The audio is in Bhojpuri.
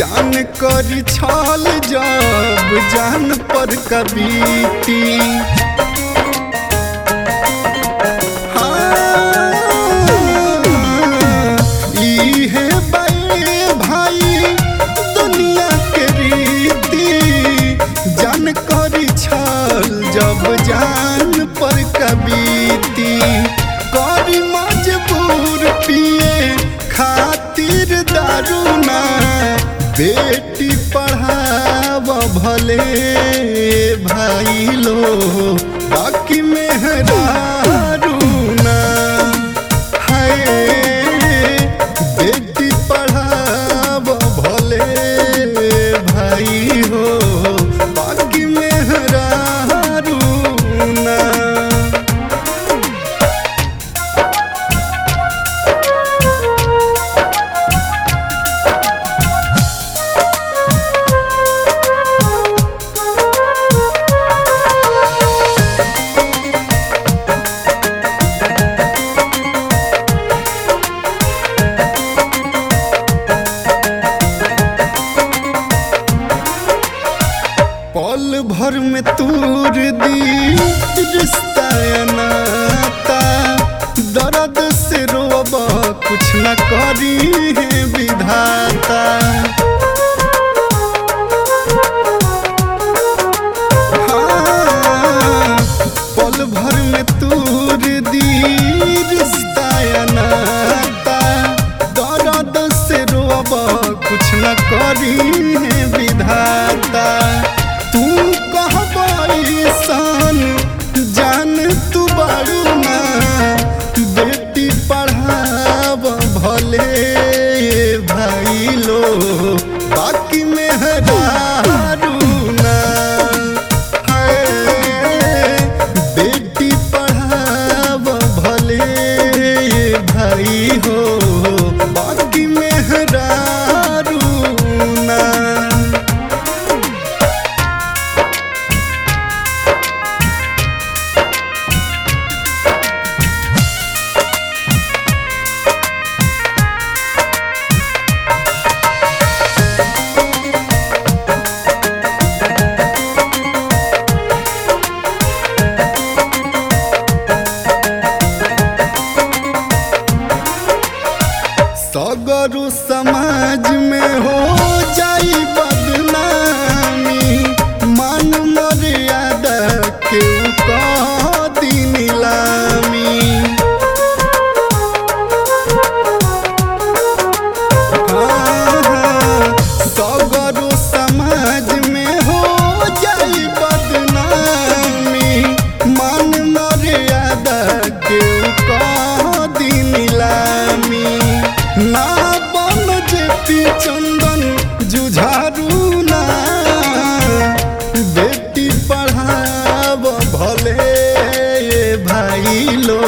जान करी छल जब जान पर कबीती हाँ, इहे बाए भाई दुनिया के रीति जान करी छल जब जान पर कबीती करी मजबूर पिए खातिर दारू ना बेटी पढ़ाव भले भाई लो बाकी मेहरारू ना हाय बेटी पढ़ाव भले भाई हो बाकी मेहरारू ना पल भर में तूर दी रिश्ता या नाता दर्द से रोब कुछ न करी है विधाता हाँ, पल भर में तूर दी रिश्ता या नाता दर्द से रोब कुछ न करी है विधाता तू कहबाई सन जान तू बारू ना बेटी पढ़ाव भले भाई लो बाकी मेहरारू ना हाय, बेटी पढ़ाव भले भाई हो बाकी मेहरारू ना सगरु समाज में हो जाई बदनामी मान मर्यादा के दी नीलामी हाँ, हाँ, सगरु समाज में हो जाई बदनामी मान मर्यादा के दी नीलामी ना बन जेती चंदन जुझारू ना बेटी पढ़ाव भले भाई लो